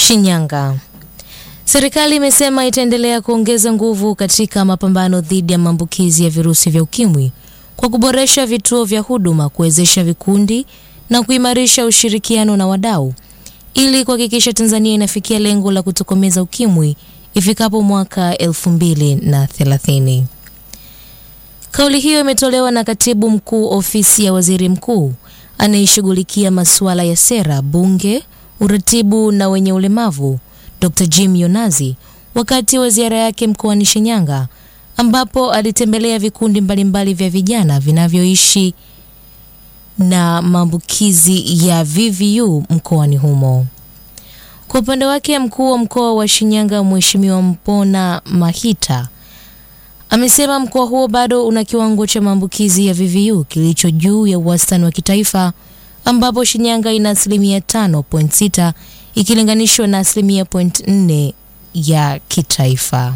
Shinyanga. Serikali imesema itaendelea kuongeza nguvu katika mapambano dhidi ya maambukizi ya virusi vya ukimwi kwa kuboresha vituo vya huduma, kuwezesha vikundi na kuimarisha ushirikiano na wadau ili kuhakikisha Tanzania inafikia lengo la kutokomeza ukimwi ifikapo mwaka 2030. Kauli hiyo imetolewa na Katibu Mkuu Ofisi ya Waziri Mkuu anayeshughulikia masuala ya sera, bunge, uratibu na wenye ulemavu Dr. Jim Yonazi wakati wa ziara yake mkoani Shinyanga ambapo alitembelea vikundi mbalimbali vya vijana vinavyoishi na maambukizi ya VVU mkoani humo. Kwa upande wake, mkuu wa mkoa wa Shinyanga Mheshimiwa Mpona Mahita amesema mkoa huo bado una kiwango cha maambukizi ya VVU kilicho juu ya wastani wa kitaifa ambapo Shinyanga ina asilimia 5.6 ikilinganishwa na asilimia 0.4 ya kitaifa.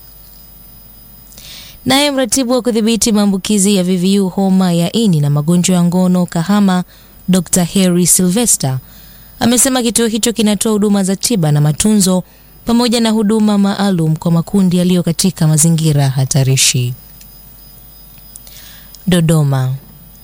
Naye mratibu wa kudhibiti maambukizi ya VVU homa ya ini na magonjwa ya ngono Kahama, Dr. Harry Sylvester amesema kituo hicho kinatoa huduma za tiba na matunzo pamoja na huduma maalum kwa makundi yaliyo katika mazingira hatarishi. Dodoma.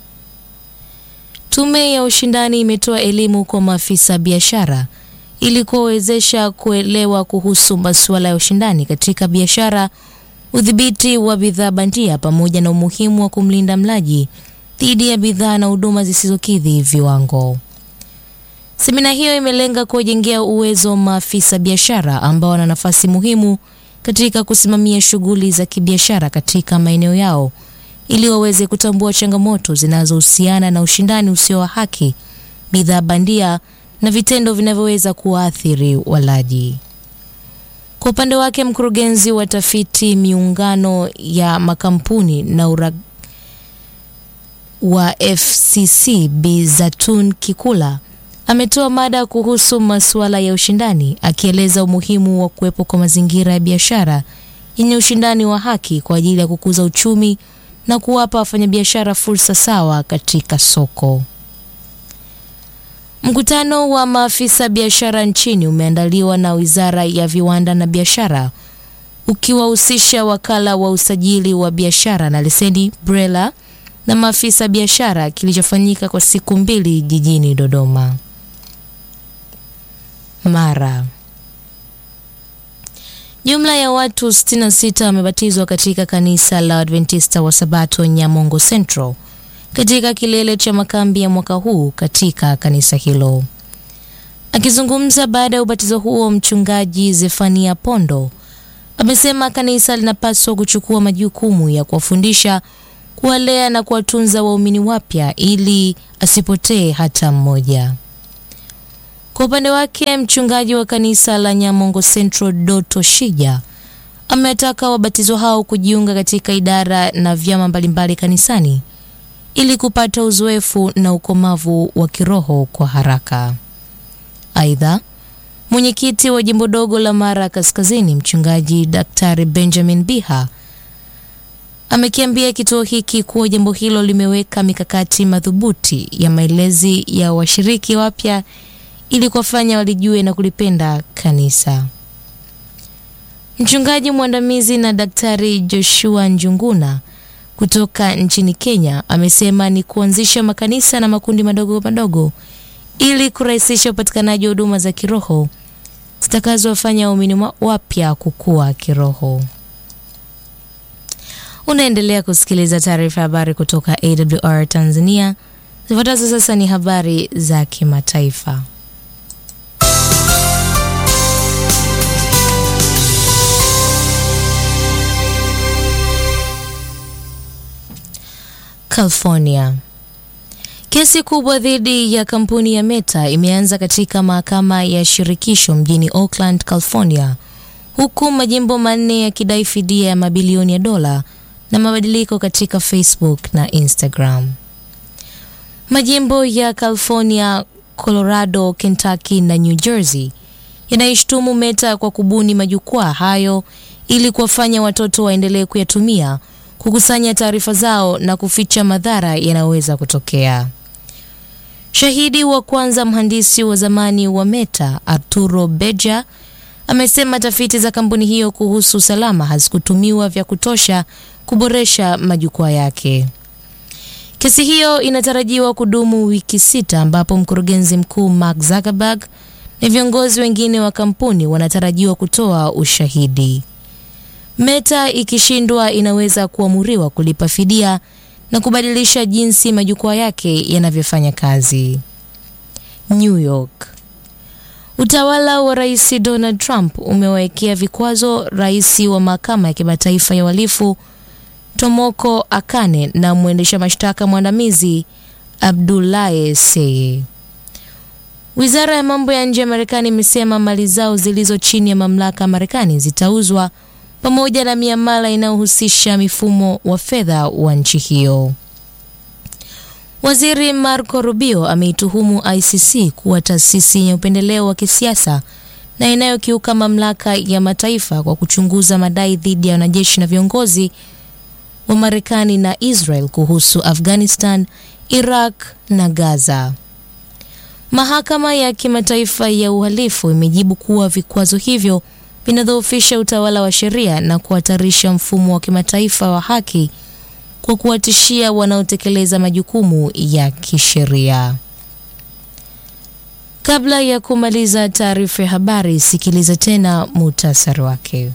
Tume ya ushindani imetoa elimu kwa maafisa biashara ili kuwawezesha kuelewa kuhusu masuala ya ushindani katika biashara, udhibiti wa bidhaa bandia pamoja na umuhimu wa kumlinda mlaji dhidi ya bidhaa na huduma zisizokidhi viwango. Semina hiyo imelenga kuwajengea uwezo maafisa biashara ambao wana nafasi muhimu katika kusimamia shughuli za kibiashara katika maeneo yao ili waweze kutambua changamoto zinazohusiana na ushindani usio wa haki, bidhaa bandia na vitendo vinavyoweza kuwaathiri walaji. Kwa upande wake, mkurugenzi wa tafiti miungano ya makampuni na ura wa FCC Bi Zatun Kikula ametoa mada kuhusu masuala ya ushindani akieleza umuhimu wa kuwepo kwa mazingira ya biashara yenye ushindani wa haki kwa ajili ya kukuza uchumi na kuwapa wafanyabiashara fursa sawa katika soko. Mkutano wa maafisa biashara nchini umeandaliwa na Wizara ya Viwanda na Biashara ukiwahusisha wakala wa usajili wa biashara na leseni BRELA na maafisa biashara, kilichofanyika kwa siku mbili jijini Dodoma. Mara jumla ya watu 66 wamebatizwa katika kanisa la Adventista wa Sabato Nyamongo Central katika kilele cha makambi ya mwaka huu katika kanisa hilo. Akizungumza baada ya ubatizo huo, mchungaji Zefania Pondo amesema kanisa linapaswa kuchukua majukumu ya kuwafundisha, kuwalea na kuwatunza waumini wapya ili asipotee hata mmoja. Kwa upande wake mchungaji wa kanisa la Nyamongo Central Doto Shija amewataka wabatizwa hao kujiunga katika idara na vyama mbalimbali kanisani ili kupata uzoefu na ukomavu wa kiroho kwa haraka. Aidha, mwenyekiti wa jimbo dogo la Mara Kaskazini mchungaji Daktari Benjamin Biha amekiambia kituo hiki kuwa jambo hilo limeweka mikakati madhubuti ya malezi ya washiriki wapya ili kuwafanya walijue na kulipenda kanisa. Mchungaji mwandamizi na Daktari Joshua Njunguna kutoka nchini Kenya amesema ni kuanzisha makanisa na makundi madogo madogo ili kurahisisha upatikanaji wa huduma za kiroho zitakazowafanya waumini wapya kukua kiroho. Unaendelea kusikiliza taarifa ya habari kutoka AWR Tanzania. Zifuatazo sasa ni habari za kimataifa. California. Kesi kubwa dhidi ya kampuni ya Meta imeanza katika mahakama ya shirikisho mjini Oakland, California, huku majimbo manne yakidai fidia ya mabilioni ya dola na mabadiliko katika Facebook na Instagram. Majimbo ya California, Colorado, Kentucky na New Jersey yanaishtumu Meta kwa kubuni majukwaa hayo ili kuwafanya watoto waendelee kuyatumia kukusanya taarifa zao na kuficha madhara yanayoweza kutokea. Shahidi wa kwanza, mhandisi wa zamani wa Meta Arturo Beja, amesema tafiti za kampuni hiyo kuhusu usalama hazikutumiwa vya kutosha kuboresha majukwaa yake. Kesi hiyo inatarajiwa kudumu wiki sita, ambapo mkurugenzi mkuu Mark Zuckerberg na viongozi wengine wa kampuni wanatarajiwa kutoa ushahidi. Meta ikishindwa, inaweza kuamuriwa kulipa fidia na kubadilisha jinsi majukwaa yake yanavyofanya kazi. New York. Utawala wa Rais Donald Trump umewawekea vikwazo rais wa mahakama ya kimataifa ya uhalifu Tomoko Akane na mwendesha mashtaka mwandamizi Abdulaye Seye. Wizara ya mambo ya nje ya Marekani imesema mali zao zilizo chini ya mamlaka ya Marekani zitauzwa pamoja na miamala inayohusisha mifumo wa fedha wa nchi hiyo. Waziri Marco Rubio ameituhumu ICC kuwa taasisi yenye upendeleo wa kisiasa na inayokiuka mamlaka ya mataifa kwa kuchunguza madai dhidi ya wanajeshi na viongozi wa Marekani na Israel kuhusu Afghanistan, Iraq na Gaza. Mahakama ya Kimataifa ya Uhalifu imejibu kuwa vikwazo hivyo vinadhoofisha utawala wa sheria na kuhatarisha mfumo wa kimataifa wa haki kwa kuwatishia wanaotekeleza majukumu ya kisheria. Kabla ya kumaliza taarifa ya habari, sikiliza tena muhtasari wake.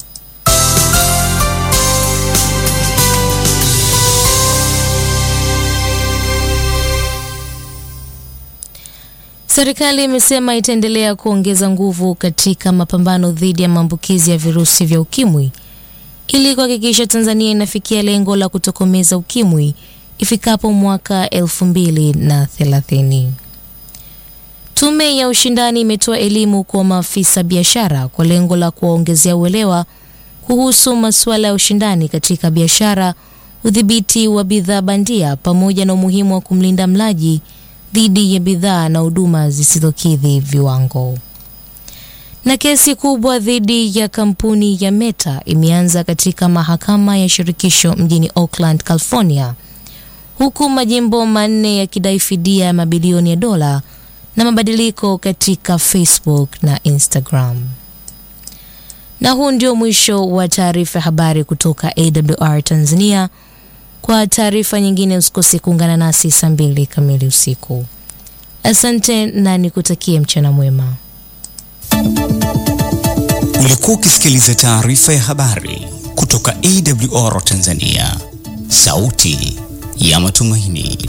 Serikali imesema itaendelea kuongeza nguvu katika mapambano dhidi ya maambukizi ya virusi vya ukimwi ili kuhakikisha Tanzania inafikia lengo la kutokomeza ukimwi ifikapo mwaka elfu mbili na thelathini. Tume ya ushindani imetoa elimu kwa maafisa biashara kwa lengo la kuwaongezea uelewa kuhusu masuala ya ushindani katika biashara, udhibiti wa bidhaa bandia pamoja na umuhimu wa kumlinda mlaji dhidi ya bidhaa na huduma zisizokidhi viwango. Na kesi kubwa dhidi ya kampuni ya Meta imeanza katika mahakama ya shirikisho mjini Oakland, California, huku majimbo manne yakidai fidia ya mabilioni ya dola na mabadiliko katika Facebook na Instagram. Na huu ndio mwisho wa taarifa ya habari kutoka AWR Tanzania. Kwa taarifa nyingine usikose kuungana nasi saa mbili kamili usiku. Asante na nikutakie mchana mwema. Ulikuwa ukisikiliza taarifa ya habari kutoka AWR Tanzania, sauti ya matumaini.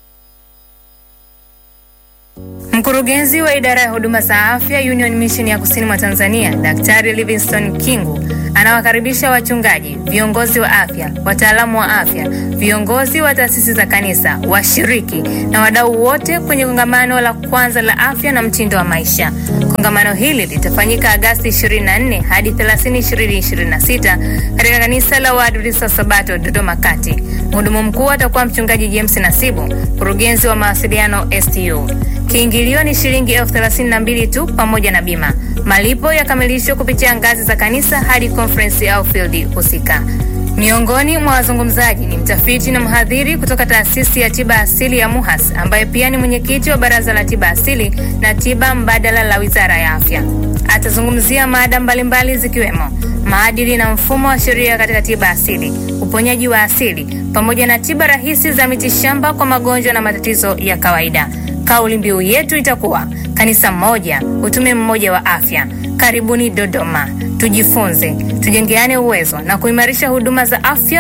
Mkurugenzi wa idara ya huduma za afya Union Mission ya kusini mwa Tanzania, Daktari Livingstone Kingu anawakaribisha wachungaji, viongozi wa afya, wataalamu wa afya, viongozi wa taasisi za kanisa, washiriki na wadau wote kwenye kongamano la kwanza la afya na mtindo wa maisha. Kongamano hili litafanyika Agasti 24 hadi 30, 2026 katika kanisa la Waadventista wa Sabato Dodoma Kati. Mhudumu mkuu atakuwa mchungaji James Nasibu, mkurugenzi wa mawasiliano STU. Kiingilio ni shilingi elfu thelathini na mbili tu pamoja na bima. Malipo yakamilishwa kupitia ngazi za kanisa hadi conference au field husika. Miongoni mwa wazungumzaji ni mtafiti na mhadhiri kutoka taasisi ya tiba asili ya MUHAS ambaye pia ni mwenyekiti wa baraza la tiba asili na tiba mbadala la wizara ya afya. Atazungumzia mada mbalimbali zikiwemo maadili na mfumo wa sheria katika tiba asili, uponyaji wa asili, pamoja na tiba rahisi za mitishamba kwa magonjwa na matatizo ya kawaida. Kauli mbiu yetu itakuwa kanisa moja, utume mmoja wa afya. Karibuni Dodoma, tujifunze, tujengeane uwezo na kuimarisha huduma za afya